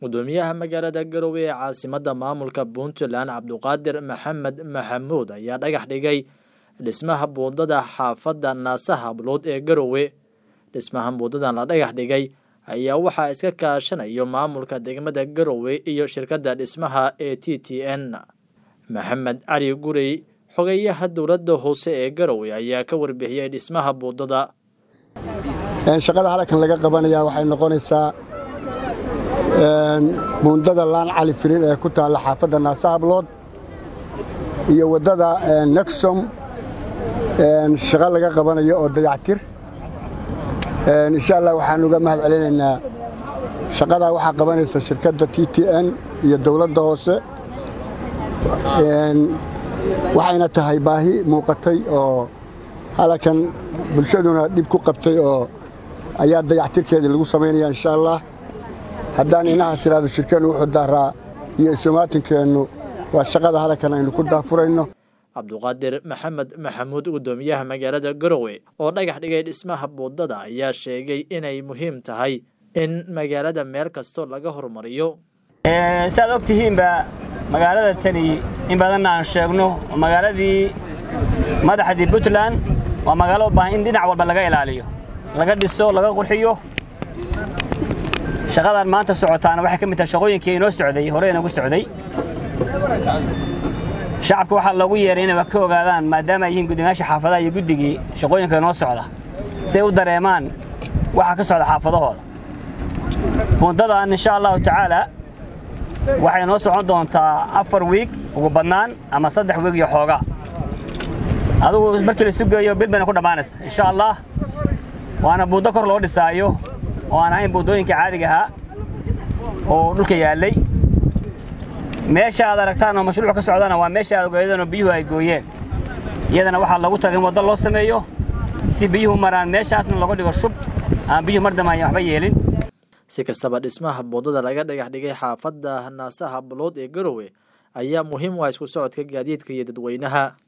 gudoomiyaha magaalada garowe ee caasimadda maamulka puntland cabduqaadir maxamed maxamuud ayaa dhagax dhigay dhismaha buundada xaafadda naasa hablood ee garowe dhismaha buundadan la dhagax dhigay ayaa waxaa iska kaashanayo maamulka degmada garowe iyo shirkadda dhismaha ee t t n maxamed cali gurey xogeyaha dowladda hoose ee garowe ayaa ka warbixiyey dhismaha buundada shaqada halkan laga qabanayaa waxay noqonaysaa buundada laan cali firin ee ku taalla xaafadda naasa hablood iyo waddada nexom shaqo laga qabanayo oo dayactir insha allah waxaan uga mahad celinaynaa shaqadaa waxaa qabanaysa shirkadda t t n iyo dowladda hoose waxayna tahay baahi muuqatay oo halkan bulshaduna dhib ku qabtay oo ayaa dayactirkeedii lagu samaynaya insha allah haddaan inahaas idhaahdo shirkeennu wuxuu daaraa iyo isumaatinkeenu waa shaqada halkan aynu ku daafurayno cabduqaadir maxamed maxamuud gudoomiyaha magaalada garowe oo dhagax dhigay dhismaha buundada ayaa sheegay inay muhiim tahay in magaalada meel kastoo laga horumariyo saaad og tihiinba magaalada tani in badanna aan sheegno magaaladii madaxdii puntland waa magaalo u baahan in dhinac walba laga ilaaliyo laga dhiso laga qurxiyo shaqadan maanta socotaana waxay ka mid tahay shaqooyinkii inoo socday hore inagu socday shacabka waxaa loogu yeeray inay ka ogaadaan maadaama ay yihiin guddoomiyaasha xaafadaha iyo guddigii shaqooyinka inoo socda si ay u dareemaan waxa ka socda xaafadahooda buundadan insha allahu tacaala waxay noo socon doontaa afar wiig ugu badnaan ama saddex wiig iyo xoogaa adugu markii la sugeeyo bil bayna ku dhammaanaysa insha allah waana buundo kor loo dhisaayo oo aan ahayn buundooyinka caadiga ahaa oo dhulka yaallay meesha aad aragtaan oo mashruuc ka socdana waa meesha aad ogaadeen oo biyuhu ay gooyeen iyadana waxaa lagu tagay in waddo loo sameeyo si biyuhu maraan meeshaasna looga dhigo shub aan biyuhu mar dambe ayan waxba yeelin si kastaba dhismaha buundada laga dhagax dhigay xaafadda naasaha bulood ee garowe ayaa muhiim u ah isku socodka gaadiidka iyo dadweynaha